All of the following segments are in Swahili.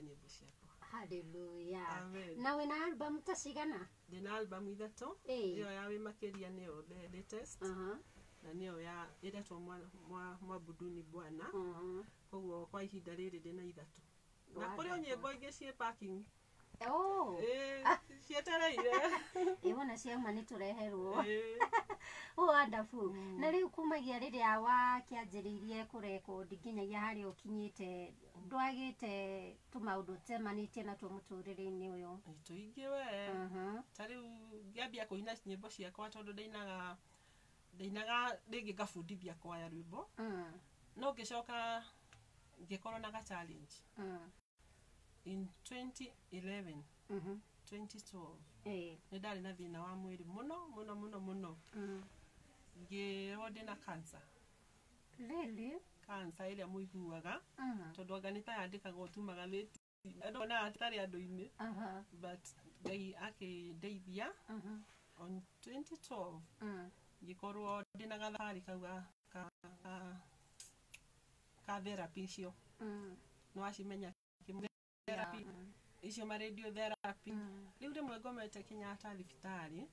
nyĩmbo ciakwa haleluya Amen. na wĩna album ta cigana ndĩna albamu ithatũ Ĩĩ. ĩyo ya wĩ makĩria nĩyo the latest Aha, na nĩyo ya ĩretwo Mwa- Mwa- mwambuduni bwana aha. koguo kwa ihinda rĩrĩ ndĩna ithatũ na kũrĩ o Wonderful. nyĩmbo ingĩ ciĩ parking Oh, Ĩĩ, cietereire ĩwona ciauma nĩ tũreherwo Ĩĩ. wonderful na rĩu kumagia rĩrĩa wakĩanjĩrĩirie kũrekondi nginyagia harĩa ũkinyĩte ndwagĩte tũmaũndũ temanĩtie natuo mũtũrĩre-inĩ ũyũ Nĩ tũingĩ we Aha, ta rĩu ngĩambia kũina nyĩmbo ciakwa tondũ ndainaga ndainaga rĩngĩ ngabundithia kwaya rwĩmbo mm, no ngĩcoka ngĩkorwo na ga challenge mm, in 2011 mhm, 2012 ĩĩ, nĩ ndarĩ na thĩna wa mwĩrĩ mũno mũno mũno mũno mm. ngĩrwo ndĩna cancer Really? cancer ĩrĩa mũiguaga Mm, tondũ anga nĩ ta yandĩkaga ũtumaga thĩti andũ na atarĩ andũ-inĩ aha, but ngai akĩndeithia mhm, on 2012 mm, ngĩkorwo ndĩna gathabarĩ kau ga ka, ka, ka therapy icio mm, nĩ wacimenya therapy mm, icio ma radio therapy mm, rĩu rĩmwe ngomete Kenyatta thibitarĩ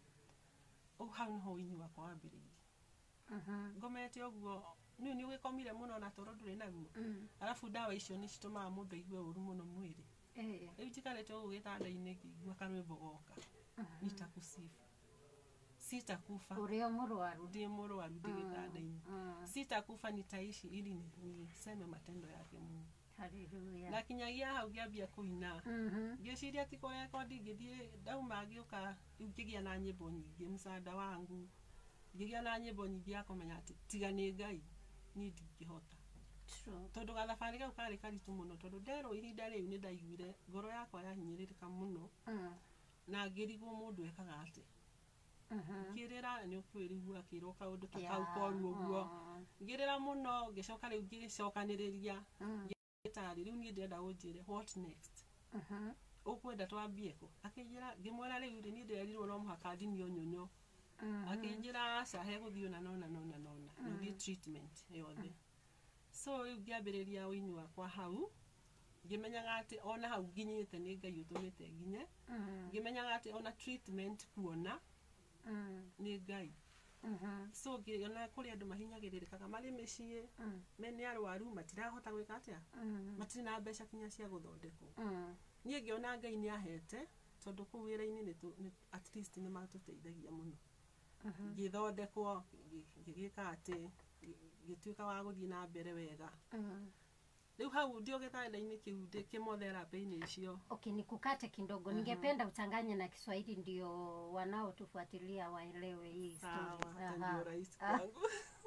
ũu hau nĩho ũini wakwa wambĩrĩirie mhm, ngomete ũguo niũ nĩ ũgĩkomire mũno na toro ndũrĩ naguo mm, arabu ndawa icio nĩ citũmaga mũndũ aigue ũru mũno mwĩrĩ ĩĩ, rĩu njikarĩte ũguo gĩtanda-inĩ ngĩigua karwĩmbo goka mhm. nitakusifu sitakufa ũrĩ o mũrwaru ndiye mũrwaru ndĩ gĩtanda-inĩ Mm, sitakufa nitaishi ili ni- niseme matendo yake Mungu haleluya na kinyagia hau ngĩambia kũina Mhm, ngĩciria ti kũrekondi ngĩthiĩ ndauma ngĩũka rĩu ngĩgĩa na nyĩmbo nyingĩ msanda wangu ngĩgĩa na nyĩmbo nyingĩ ya kũmenya atĩ tiga nĩ ngai niĩ ndingĩhota true. tondũ gathabarĩ kau karĩ karitũ mũno tondũ nderwo ihinda rĩu nĩ ndaiguire ngoro yakwa yahinyĩrĩrĩka mũno Mm, na ngĩrigwo mũndũ ekaga atĩ mhm. ngĩrĩra nĩ ũkwĩrigua akĩrwo kaũndũ ta Yeah, kau koru ũguo mm, ngĩrĩra mũno ngĩcoka rĩu ngĩcokanĩrĩria mm, gĩtarĩ rĩu niĩ ndĩrenda ũnjĩre what next mhm, ũkwenda twambie kũ akĩnjĩra ngĩmwĩra rĩu rĩ niĩ ndĩrerirwo no mũhaka thinie ũnyonyo mhm. akĩnjĩra aca hegũthiĩ ona nona nona nona na ũthiĩ treatment yothe so rĩu ngĩambĩrĩria ũini wakwa hau ngĩmenyaga atĩ ona hau nginyĩte nĩ ngai ũtũmĩte nginye Mm, ngĩmenyaga atĩ ona treatment kuona mm, nĩ ngai mhm, so ngĩona kũrĩ andũ mahinyagĩrĩrĩkaga marĩ mĩciĩ mm, mene arwaru matirahota gwĩka atĩa mm, matirĩ na mbeca kinya cia gũthondekwo mm, niĩ ngĩona ngai nĩ ahete tondũ kũu wĩra-inĩ nĩ tũ- nĩ- at least nĩ matũteithagia mũno mhm, ngĩthondekwo ngĩ- ngĩgĩka atĩ ngĩ- ngĩtuĩka wa gũthiĩ na mbere wega mm. rĩu hau ndio gĩtanda-inĩ kĩu ndĩ kĩmotherapĩ-inĩ icio Okay, nikukate kidogo. Ningependa uchanganye na Kiswahili ndio wanaotufuatilia waelewe hii sawa story. hata Aha. ndio rahisi Ah, kwangu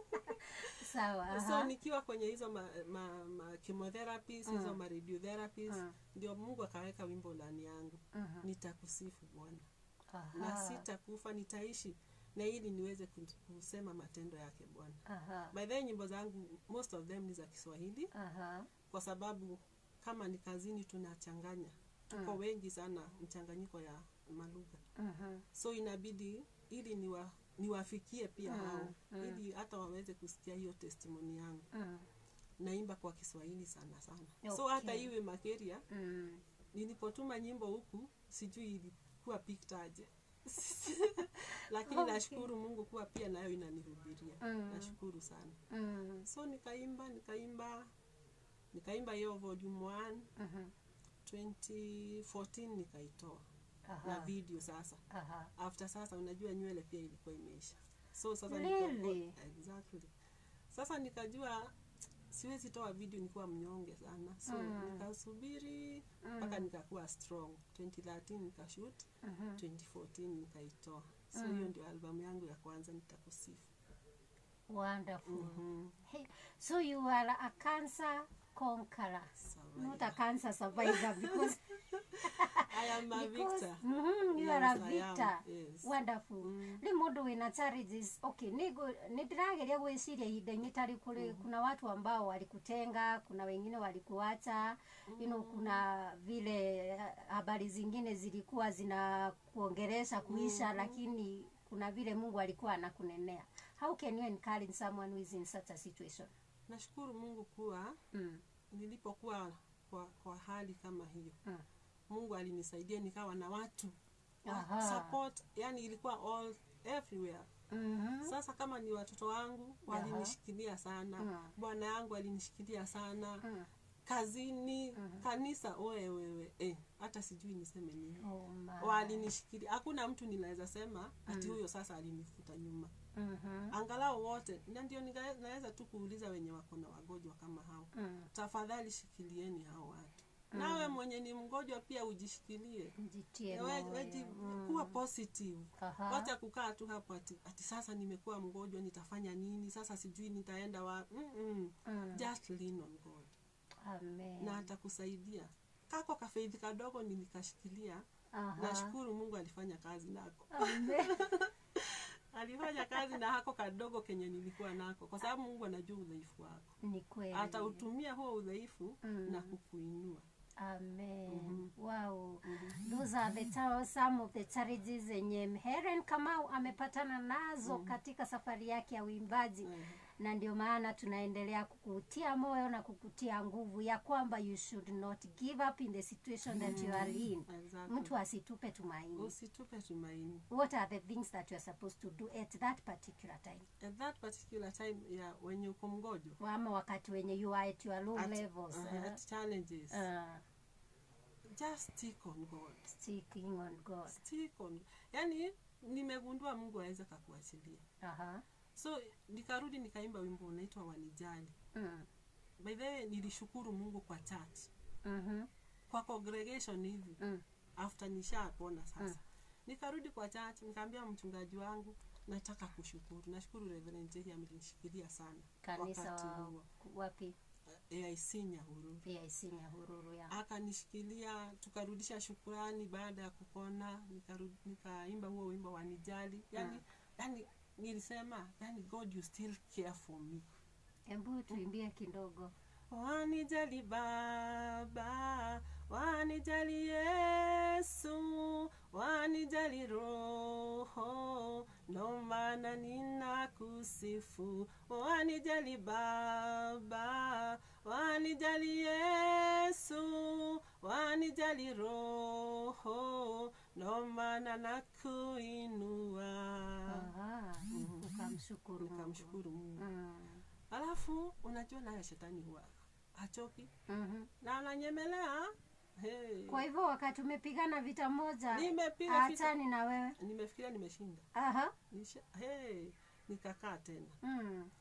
Sawa. so aha. nikiwa kwenye hizo ma, ma, ma chemotherapies hizo ma radiotherapies Mm. ndio mungu akaweka wimbo ndani yangu Mhm. nitakusifu bwana Aha. na sitakufa nitaishi na ili niweze ku- kusema matendo yake bwana Aha. by the way, nyimbo zangu most of them ni za kiswahili Aha. kwa sababu kama ni kazini tunachanganya tuko wengi sana mchanganyiko ya malugha Mhm. so inabidi ili niwa, niwafikie pia Mm, hao mm. ili hata waweze kusikia hiyo testimoni yangu Mm. naimba kwa kiswahili sana sana so Okay. hata iwe makeria Mm. nilipotuma nyimbo huku sijui ilikuwa piktaje lakini Okay. nashukuru mungu kuwa pia nayo inanihubiria Mm. nashukuru sana Mm. so nikaimba nikaimba nikaimba hiyo volume 1 Mhm. 2014 nikaitoa na Aha. video sasa Aha. after sasa unajua nywele pia ilikuwa imeisha so sasa Really? nika, exactly sasa nikajua siwezi toa video nikiwa mnyonge sana so Mm. nikasubiri mpaka nikakuwa strong 2013 nikashoot Mhm. 2014 nikaitoa so hiyo ndio albamu yangu ya kwanza nitakusifu Wonderful. Mhm. Hey, so you are a cancer conqueror, Survivor. not a cancer survivor because I am a because victor. mhm, you Yes, are a I am. victor Yes. wonderful rä må ndå wä na challenges okay nä ndä rageria gwä ciria ihinda-inä tarä kå rä kuna watu ambao walikutenga kuna wengine walikuacha you know, kuna vile eh, habari zingine zilikuwa zina kuongeresha kuisha lakini kuna vile mungu alikuwa anakunenea how can you encourage someone who is in such a situation nashukuru mungu kuwa mm. nilipokuwa kwa, kwa hali kama hiyo Mm. mungu alinisaidia nikawa na watu wa Aha. support yani ilikuwa all everywhere Mhm. sasa kama ni watoto wangu walinishikilia sana Mm. bwana yangu alinishikilia sana Mm. kazini kanisa oe wewe eh, hata sijui niseme nini Oh, my. walinishikilia hakuna mtu ninaweza sema ati huyo sasa alinifuta nyuma Mhm. angalau wote na ndio nika- naweza tu kuuliza wenye wako na wagonjwa kama hao Mm. tafadhali shikilieni hao watu nawe mwenye ni mgonjwa pia ujishikilie Jitie We- moyo. weji- kuwa positive Aha. wacha kukaa tu hapo ati, ati sasa nimekuwa mgonjwa nitafanya nini sasa sijui nitaenda wa mm Mm. just lean on god Amen. na atakusaidia kako kafeidhi kadogo nilikashikilia Aha. nashukuru mungu alifanya kazi nako Amen. alifanya kazi na hako kadogo kenye nilikuwa nako kwa sababu mungu anajua udhaifu wako Ni kweli. atautumia huo udhaifu Mm. na kukuinua Amen. Wow. Those are the ta- some of the challenges zenye Helen Kamau amepatana nazo katika safari yake ya uimbaji Mhm. na ndio maana tunaendelea kukutia moyo na kukutia nguvu ya kwamba you should not give up in the situation that you are in. Exactly. Mtu asitupe tumaini. usitupe tumaini What are the things that you are supposed to do at that particular time? at that particular time ya wenye uko mgonjwa Ama wakati wenye you are at your low at, levels. uh, eh? at challenges Uh, just stick on god sticking on God. stick on yani nimegundua mungu aweza kakuachilia Aha. so nikarudi nikaimba wimbo unaitwa wanijali Mm. by the way nilishukuru mungu kwa church Mhm. kwa congregation hivi Mm. after nishapona sasa nikarudi kwa church nikaambia mchungaji wangu nataka kushukuru nashukuru reverend jehi amenishikilia sana Kanisa wakati wa, huo wapi? aic nyahururu AIC Nyahururu ya. akanishikilia tukarudisha shukurani baada ya kupona nikaru- nikaimba huo wimbo wanijali yani, yani nilisema yani god you still care for me Hebu tuimbie kidogo. wanijali baba wanijali yesu wanijali roho ndo maana ninakusifu wanijali baba wanijali yesu wanijali roho ndo maana nakuinua Aha. Ukamshukuru Mungu. nikamshukuru mungu Mm. alafu unajua naye shetani huwa hachoki Mhm. na ananyemelea hey. Kwa hivyo wakati umepigana vita moja Nimepiga vita. achani na wewe. nimefikiria nimeshinda Aha. Nisha, hey. nikakaa tena Mm.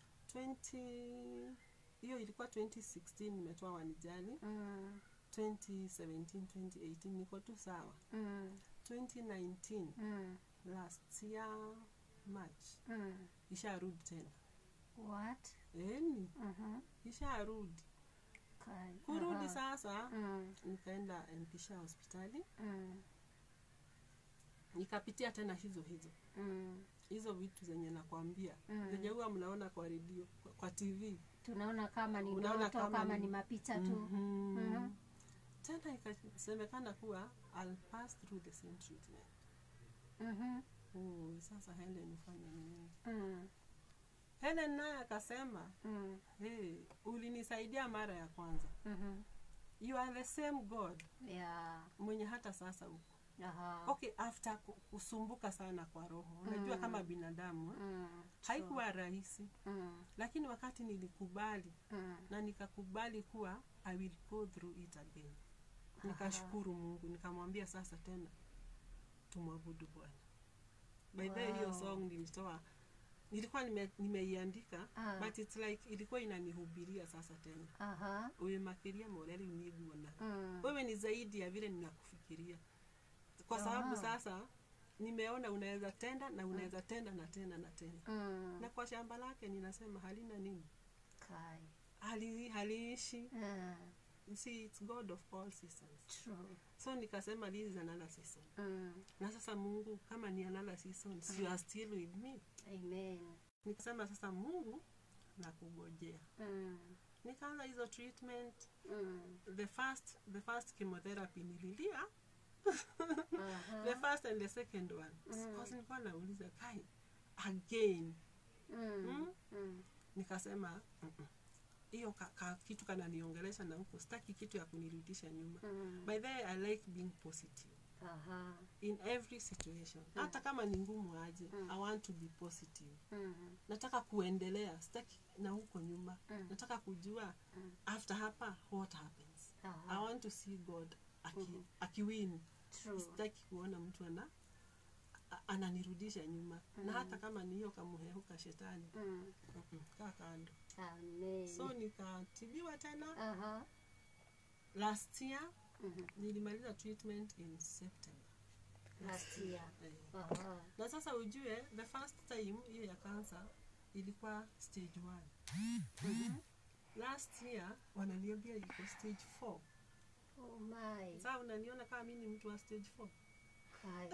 20 hiyo ilikuwa 2016 nimetoa wanijali Mm. 2017 2018 niko tu sawa Mm. 2019 Mm. last year march Mm. isharudi tena What? eni Mhm. isharudi Kai. kurudi Aha. sasa Mm. nikaenda mpisha hospitali Mm. nikapitia tena hizo hizo Mm. hizo vitu zenye nakwambia Mm. zenye huwa mnaona kwa redio kwa, kwa tv Tunaona kama ni Unaona ndoto kama kama ni- ni mapicha tu. Mhm. Mhm. tena ikasemekana kuwa I'll pass through the same treatment Mhm. oh, sasa helen ufanye nini Mm. helen naye akasema Mm. hey, ulinisaidia mara ya kwanza Mhm. you are the same god Yeah. mwenye hata sasa uko Aha. okay after ku- kusumbuka sana kwa roho unajua Mm. kama binadamu eh, Mm. haikuwa rahisi Mm. lakini wakati nilikubali Mm. na nikakubali kuwa i will go through it again nikashukuru mungu nikamwambia sasa tena tumwabudu bwana by the way, hiyo Wow. song nilitoa nilikuwa nime- nimeiandika Ah. but it's like ilikuwa inanihubiria sasa tena Aha. uimakiria moreri uniguona Mm. wewe ni zaidi ya vile ninakufikiria kwa sababu Ah. sasa nimeona unaweza tenda na unaweza tenda na tena na tena Mm. na kwa shamba lake ninasema halina nini Kai. hali haliishi Mm. You see, it's god of all seasons True. so nikasema this is another season Mm. na sasa mungu kama ni another season you are still with me Amen. nikasema sasa mungu nakugojea Mm. nikaanza hizo treatment Mm. the first the first chemotherapy nililia Aha. the first and the second one because nilikuwa nauliza kai again Mm. Mm? Mm. nikasema "Mm-mm. hiyo ka, ka, kitu kananiongelesha na huko sitaki kitu ya kunirudisha nyuma Mm. by the way, i like being positive Aha. in every situation hata kama ni ngumu aje i want to be positive Mm. nataka kuendelea sitaki na huko nyuma Mm. nataka kujua after hapa what happens Aha. i want to see god aki, akiwin True. sitaki kuona mtu ana a- ananirudisha nyuma na hata kama ni hiyo kamuhehu ka shetani Mm. mm-mm, kaa kando Amen. so nikatibiwa tena Aha. last year Mhm. nilimaliza treatment in september Last year. eh. Aha. na sasa ujue the first time hiyo ya cancer ilikuwa stage one last year wananiambia iko stage four Oh my. saa unaniona kama mi ni mtu wa stage four Kai.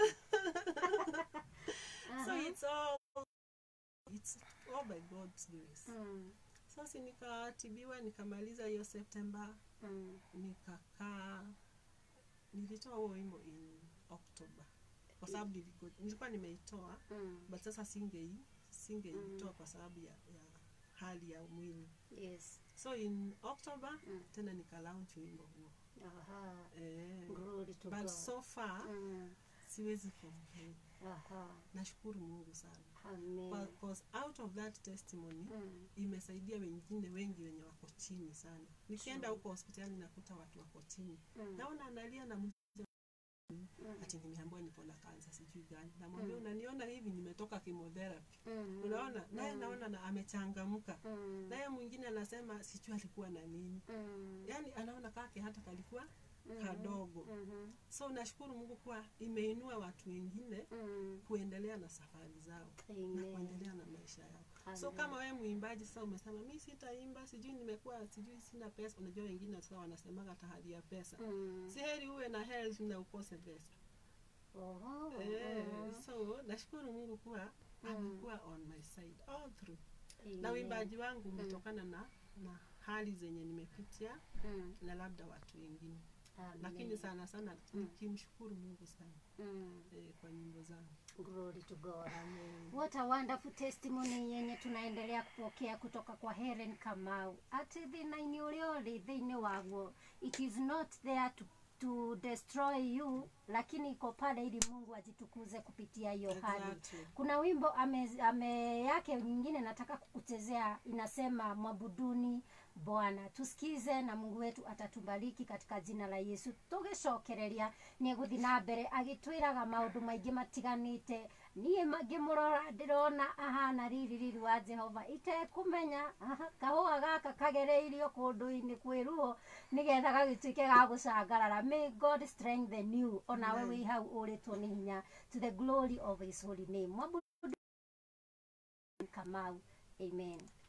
so it's all it's all by god's grace Mm. sasa nikatibiwa nikamaliza hiyo september Mm. nikakaa nilitoa huo wimbo in october kwa sababu niliko- nilikuwa nimeitoa Mm. but sasa singei singeitoa kwa sababu ya, ya hali ya mwili Yes. so in october Mm. tena nikalaunch wimbo huo Aha. eh, Glory to but God. so far Mm. siwezi complain Aha. nashukuru mungu sana Amen. because out of that testimony Mm. imesaidia wengine wengi wenye wako chini sana nikienda huko hospitali nakuta watu wako chini Mm. naona analia na ati nimeambiwa niko na kansa sijui gani namwambia unaniona hivi nimetoka chemotherapy Mm. unaona naye naona na amechangamka Mm. naye mwingine anasema sijui alikuwa na nini Mm. yaani anaona kake hata kalikuwa kadogo Mhm. so nashukuru mungu kuwa imeinua watu wengine Mm. kuendelea na safari zao na Amen. kuendelea na maisha yao so Amen. kama wewe mwimbaji sasa umesema mi sitaimba sijui nimekuwa sijui sina pesa unajua wengine sasa wanasemaga tahadi ya pesa Mm. si heri uwe na health na ukose pesa Oho. eh, Mhm. so nashukuru mungu kuwa amekuwa on my side all through na Amen. uimbaji wangu umetokana na na hali zenye nimepitia Mm. na labda watu wengine Amen. lakini sana sana nikimshukuru mungu sana Mm. eh, kwa nyimbo zangu Glory to God. What a wonderful testimony yenye tunaendelea kupokea kutoka kwa Helen Kamau. Ati thina-inĩ ũrĩa ũrĩ thĩinĩ waguo it is not there to, to destroy you lakini iko pale ili Mungu ajitukuze kupitia hiyo hali. Exactly. Kuna wimbo ame, ame yake nyingine nataka kukuchezea inasema mwabuduni Bwana. Tusikize na Mungu wetu atatubariki katika jina la Yesu. Tugicokereria nĩ egũthiĩ na mbere agĩtwĩraga maũndũ maingĩ matiganĩte niĩ ngĩmũrora ndĩrona ahana riri riri wa Jehova itekũmenya aha, kahũa gaka kagereirio kũndũ-inĩ kwĩruo nĩgetha gagĩtuĩke ga gũcangarara may God strengthen you onawe Amen. wĩ hau ũrĩtwo nĩ hinya to the glory of his holy name Mwambundu Kamau amen